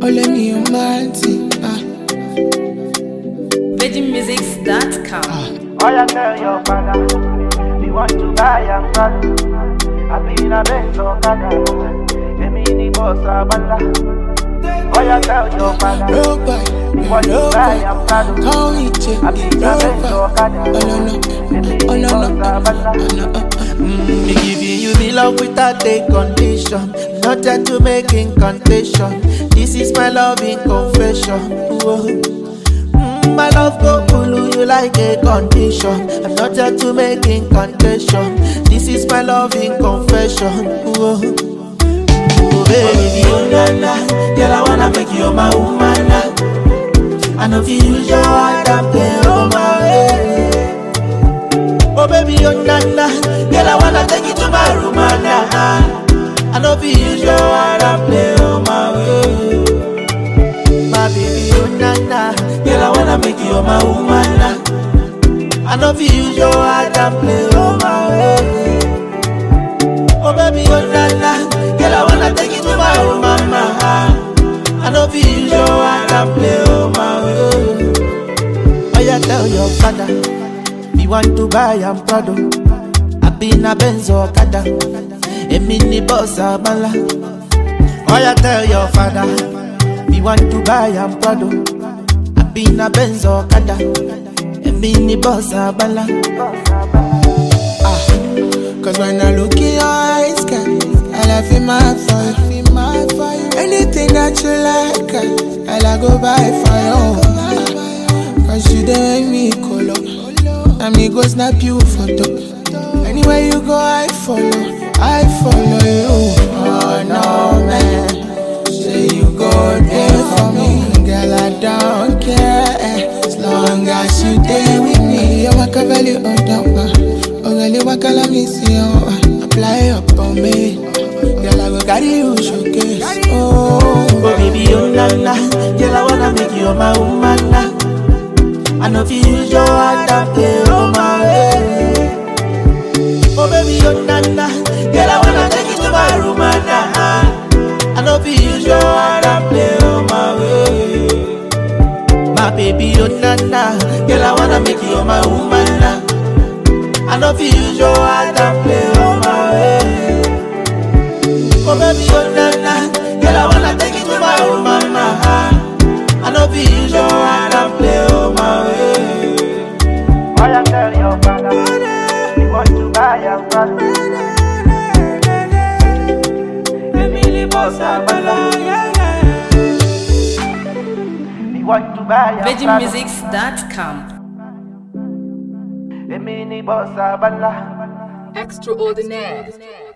let me your man thing. Ah, VeggieMusics.com. Oh, you tell your father, we want to buy a car. I be in a Benz or Kada, a mini boss or bala. Oh, you tell your father, low boy, we want to low buy boy. a Prado. Call me chick, I be in a low Benz or boy. Kada, Oh no no, a mini oh no boss no, or oh bala. no. uh, uh. Me giving you me love without a condition. Not that to make incantation. This is my loving confession. Whoa. Mm, my love go pull you like a condition. I'm not here to make incantation. This is my loving confession. Whoa. Oh baby, oh na na, girl I wanna make you my woman. Now. I know if you use your heart and play on my way. Oh baby, oh na na, girl I wanna take you to my room and nah. I know if you use your heart and play on my way. My baby, oh na na, girl I wanna make you my woman now. I know if you use your heart and play on my way. Oh baby, oh na na, girl I wanna take you to my room and nah. I know if you use your heart and play on my way. Oh yeah, tell your father. Me want to buy am Prado. I be in a Benz or Kada. A mini boss or Bala. Oh, you tell your father. Me want to buy am Prado. I be in a Benz or Kada. A mini boss or Bala. Ah, Cause when I look in your eyes, girl, I love you my fire. Anything that you like, girl, I'll go buy for you. Cause you dey make me color. And me go snap you photo. Anywhere you go, I follow. I follow you. Oh no, man. Say you go there for me. Girl, I don't care. eh, As long as you there with me. You walk a belly on top. Oh, girl, you walk a let me see you. uh, Apply up on me. Girl, I go carry you showcase. Oh, Oh baby, oh na na, girl I wanna make you my woman now. I know if you use your heart and play on my way. Oh baby, oh na na, girl I wanna take you to my room and nah. I know if you use your heart and play on my way. My baby, oh na na, girl I wanna make you my woman now. I know if you use your heart and play on my way. Oh baby, oh na na, girl I wanna take you to my room and nah. I know if you use your heart and play on my way. Oh, you tell your father, we want to buy a car. A mini boss or bala. We want to buy a car. VeggieMusics.com. A mini boss or bala. Extraordinaire.